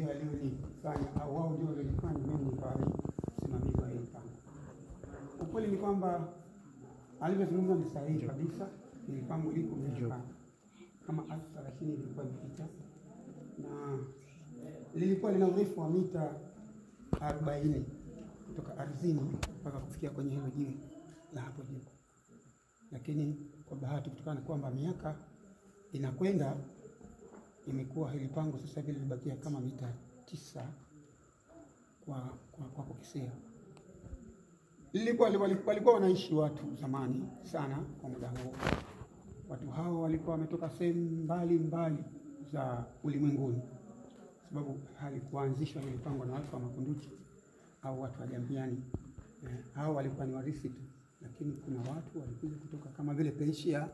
ndio aliyolifanya au wao ndio waliolifanya, mimi nikawa ni msimamizi wa hili mpango. Ukweli ni kwamba alivyozungumza ni sahihi kabisa. Hili pango liko miaka kama elfu thelathini ilikuwa imepita na lilikuwa lina urefu wa mita arobaini kutoka ardhini mpaka kufikia kwenye hilo jiwe la hapo juu, lakini kwa bahati, kutokana na kwamba miaka inakwenda imekuwa hili pango sasa hivi limebakia kama mita tisa kwa, kwa, kwa kukisia. Lilikuwa walikuwa wanaishi watu zamani sana kwa muda huo. Watu hao walikuwa wametoka sehemu mbali mbali za ulimwenguni, sababu halikuanzishwa hili pango na watu wa Makunduchi au watu wa Jambiani. Eh, hao walikuwa ni warithi tu, lakini kuna watu walikuja kutoka kama vile Persia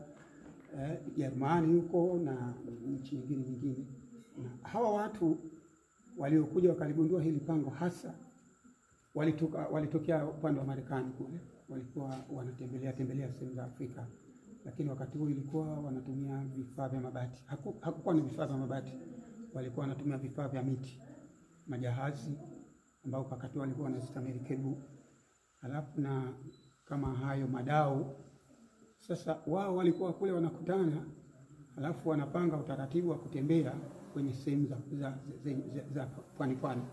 Jerumani eh, huko na nchi nyingine nyingine, na hawa watu waliokuja wakaligundua hili pango hasa walitoka walitokea upande wa Marekani kule, walikuwa wanatembelea tembelea sehemu za Afrika, lakini wakati huo ilikuwa wanatumia vifaa vya mabati. Haku, hakukuwa na vifaa vya mabati, walikuwa wanatumia vifaa vya miti, majahazi ambao wakati huo walikuwa wanastamili kebu, halafu na kama hayo madau. Sasa wao walikuwa kule wanakutana, halafu wanapanga utaratibu wa kutembea kwenye sehemu za, za, za, za, za pwani pwani.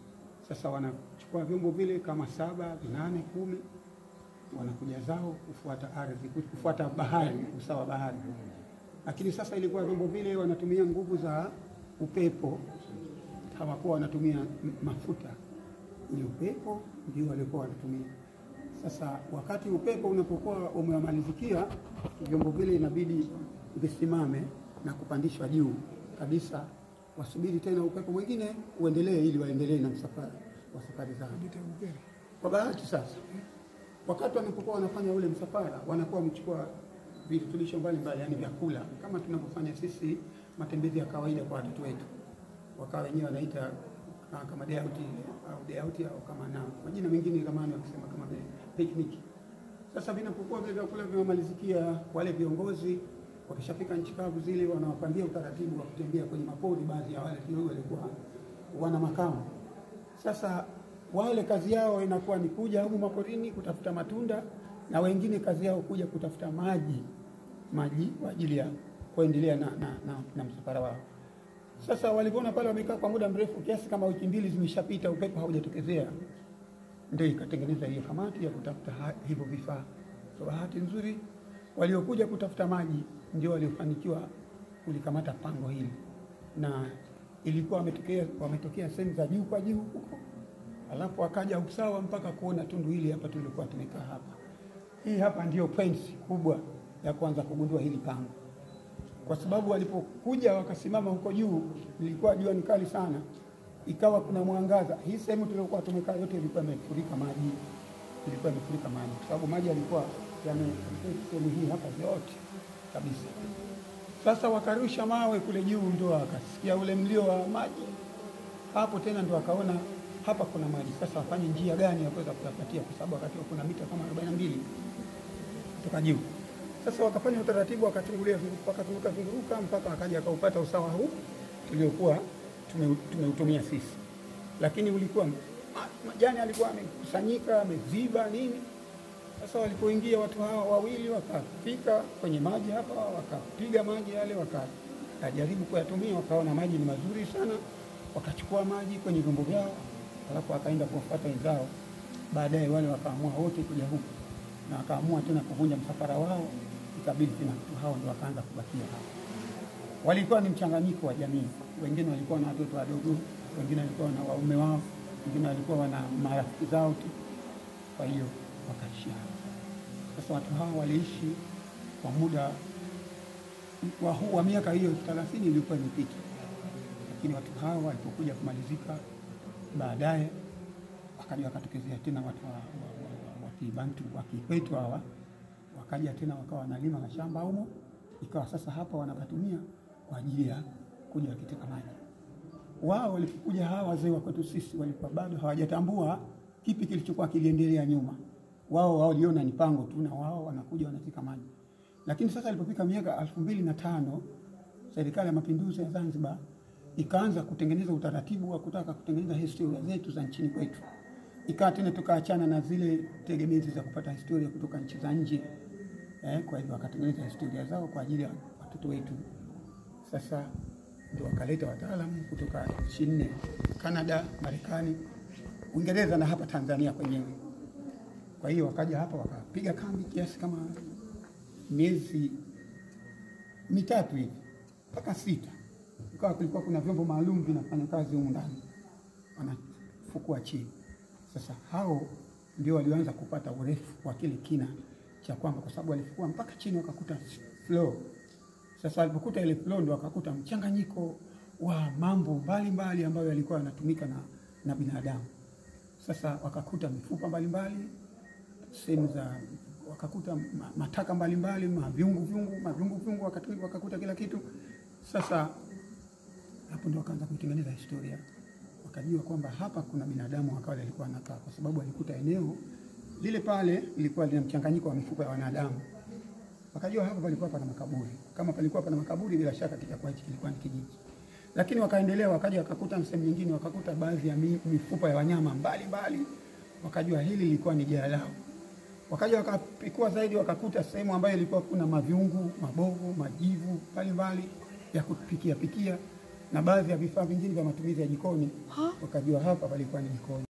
Sasa wanachukua vyombo vile kama saba, vinane, kumi, wanakuja zao kufuata ardhi, kufuata bahari, usawa bahari. Lakini sasa ilikuwa vyombo vile wanatumia nguvu za upepo, hawakuwa wanatumia mafuta, ni upepo ndio walikuwa wanatumia. Sasa wakati upepo unapokuwa umewamalizikia, vyombo vile inabidi visimame na kupandishwa juu kabisa wasubiri tena upepo mwingine uendelee, ili waendelee na msafara wa safari zao. Kwa bahati sasa, wakati wanapokuwa wanafanya ule msafara, wanakuwa wamechukua virutubisho mbalimbali, yani vyakula kama tunavyofanya sisi matembezi ya kawaida kwa watoto wetu, wakawa wenyewe wanaita kama deauti au deauti au kama na majina mengine zamani wakisema kama picnic. Sasa vinapokuwa vile vyakula vimemalizikia, wale viongozi wakishafika nchi kavu zile, wanawapangia utaratibu wa kutembea kwenye mapori. Baadhi ya wale kidogo walikuwa wana makao. Sasa wale kazi yao inakuwa ni kuja humu maporini kutafuta matunda, na wengine kazi yao kuja kutafuta maji maji kwa ajili ya kuendelea na, na, na, na msafara wao. Sasa walipoona pale wamekaa kwa muda mrefu kiasi kama wiki mbili zimeshapita, upepo haujatokezea, ndio ikatengeneza hiyo kamati ya kutafuta hivyo vifaa. Kwa bahati nzuri waliokuja kutafuta maji ndio waliofanikiwa kulikamata pango hili, na ilikuwa wametokea wametokea sehemu za juu kwa juu huko, alafu wakaja usawa mpaka kuona tundu hili hapa tulikuwa tumekaa hapa. Hii hapa ndio points kubwa ya kwanza kugundua hili pango, kwa sababu walipokuja wakasimama huko juu, ilikuwa jua ni kali sana, ikawa kuna mwangaza. Hii sehemu tuliokuwa tumekaa yote ilikuwa imefurika maji, ilikuwa imefurika maji, kwa sababu maji yalikuwa sehemu hii hapa yote kabisa. Sasa wakarusha mawe kule juu, ndio wakasikia ule mlio wa maji hapo tena, ndio wakaona hapa kuna maji. Sasa wafanye njia gani ya kuweza kuyapatia, kwa sababu wakati kuna mita kama 42 kutoka juu. Sasa wakafanya utaratibu, wakachungulia wakazunguka zunguka mpaka wakaja akaupata usawa huu tuliokuwa tumeutumia sisi, lakini ulikuwa majani alikuwa amekusanyika ameziba nini sasa walipoingia watu hawa wawili wakafika kwenye maji hapa, wakapiga maji yale, wakajaribu kuyatumia, wakaona maji ni mazuri sana, wakachukua maji kwenye vyombo vyao, alafu wakaenda kuwafuata wenzao. Baadaye wale wakaamua wote kuja huku na wakaamua tena kuvunja msafara wao, ikabidi tena hao ndio wakaanza kubakia hapa. Walikuwa ni mchanganyiko wa jamii, wengine walikuwa na watoto wadogo, wengine walikuwa na waume wao, wengine walikuwa wana marafiki zao tu, kwa hiyo wakaishi hapa. Sasa watu hawa waliishi kwa muda wa, wa miaka hiyo thelathini ilikuwa imepita, lakini watu hawa walipokuja kumalizika baadaye, wakaja wakatokezea tena watu wa, wa, wa, wa Kibantu wa Kikwetu hawa wakaja tena wakawa wanalima mashamba humo, ikawa sasa hapa wanakatumia kwa ajili ya kuja wakiteka maji. Wao walipokuja hawa wazee wa kwetu sisi walikuwa bado hawajatambua kipi kilichokuwa kiliendelea nyuma wao waliona ni pango tu na wao wanakuja wanateka maji. Lakini sasa ilipofika miaka elfu mbili na tano serikali ya mapinduzi ya Zanzibar ikaanza kutengeneza utaratibu wa kutaka kutengeneza historia zetu za nchini kwetu. Ikawa tena tukaachana na zile tegemezi za kupata historia kutoka nchi za nje eh, kwa hivyo wakatengeneza historia zao kwa ajili ya watoto wetu. Sasa ndio wakaleta wataalamu kutoka nchi nne, Canada, Marekani, Uingereza na hapa Tanzania kwenyewe. Kwa hiyo wakaja hapa wakapiga kambi kiasi kama miezi mitatu hivi mpaka sita, ikawa kulikuwa kuna vyombo maalum vinafanya kazi humu ndani, wanafukua chini. Sasa hao ndio walioanza kupata urefu wa kile kina cha kwamba, kwa sababu walifukua mpaka chini wakakuta floor. Sasa walipokuta ile floor ndio wakakuta mchanganyiko wa mambo mbalimbali ambayo yalikuwa yanatumika na, na binadamu. Sasa wakakuta mifupa mbalimbali sehemu za wakakuta ma- mataka mbalimbali mavyungu vyungu mavyungu vyungu wakatu- wakakuta kila kitu. Sasa hapo ndio wakaanza kuitengeneza historia, wakajua kwamba hapa kuna binadamu wa kale alikuwa anakaa, kwa sababu alikuta eneo lile pale lilikuwa lina mchanganyiko wa mifupa ya wanadamu. Wakajua hapa palikuwa pana makaburi. Kama palikuwa pana makaburi, bila shaka kitakuwa hichi kilikuwa ni kijiji. Lakini wakaendelea, wakaja wakakuta sehemu nyingine, wakakuta baadhi ya mi- mifupa ya wanyama mbalimbali, wakajua hili lilikuwa ni jaa lao. Wakaja wakapikua zaidi, wakakuta sehemu ambayo ilikuwa kuna mavyungu, mabovu, majivu mbalimbali ya kupikia pikia na baadhi ya vifaa vingine vya matumizi ya jikoni. Wakajua hapa palikuwa ni jikoni.